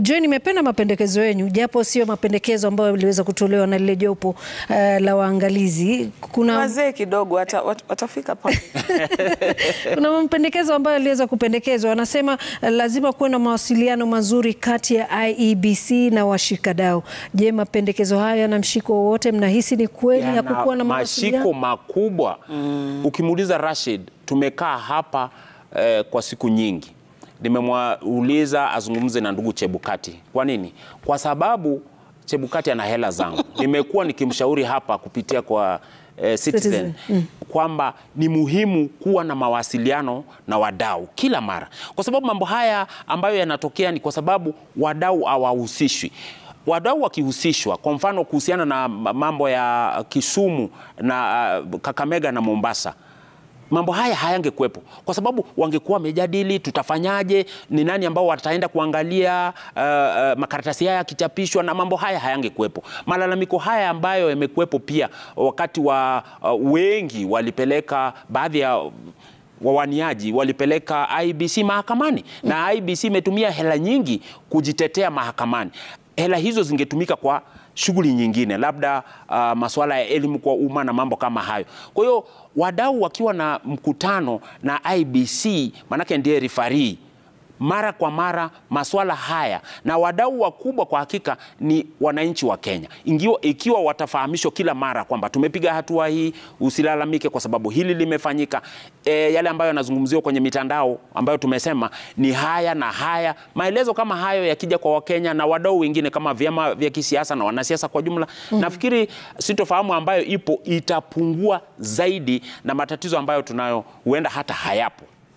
Joy, nimependa mapendekezo yenu, japo sio mapendekezo ambayo yaliweza kutolewa na lile jopo uh, la waangalizi. Kuna Wazee kidogo wata, wat- watafika pale. kuna mapendekezo ambayo yaliweza kupendekezwa. Wanasema eh, lazima kuwe na mawasiliano mazuri kati ya IEBC na washikadau. Je, mapendekezo haya yana mshiko wowote? Mnahisi ni kweli yana hakukuwa na mashiko mawasiliano? makubwa ukimuuliza Rashid, tumekaa hapa eh, kwa siku nyingi, nimemwauliza azungumze na ndugu Chebukati. Kwa nini? Kwa sababu Chebukati ana hela zangu. Nimekuwa nikimshauri hapa kupitia kwa eh, Citizen, Citizen. kwamba ni muhimu kuwa na mawasiliano na wadau kila mara, kwa sababu mambo haya ambayo yanatokea ni kwa sababu wadau hawahusishwi. Wadau wakihusishwa, kwa mfano kuhusiana na mambo ya Kisumu na uh, Kakamega na Mombasa mambo haya hayangekuwepo kwa sababu wangekuwa wamejadili tutafanyaje, ni nani ambao wataenda kuangalia uh, uh, makaratasi haya yakichapishwa, na mambo haya hayangekuwepo. Malalamiko haya ambayo yamekuwepo pia wakati wa uh, wengi walipeleka baadhi ya wawaniaji walipeleka IBC mahakamani na IBC imetumia hela nyingi kujitetea mahakamani. Hela hizo zingetumika kwa shughuli nyingine, labda uh, masuala ya elimu kwa umma na mambo kama hayo. Kwa hiyo wadau wakiwa na mkutano na IBC, manake ndiye refarii mara kwa mara masuala haya, na wadau wakubwa kwa hakika ni wananchi wa Kenya. Ingiwa, ikiwa watafahamishwa kila mara kwamba tumepiga hatua hii, usilalamike kwa sababu hili limefanyika. E, yale ambayo yanazungumziwa kwenye mitandao ambayo tumesema ni haya na haya, maelezo kama hayo yakija kwa Wakenya na wadau wengine kama vyama vya kisiasa na wanasiasa kwa jumla, nafikiri sitofahamu ambayo ipo itapungua zaidi na matatizo ambayo tunayo huenda hata hayapo.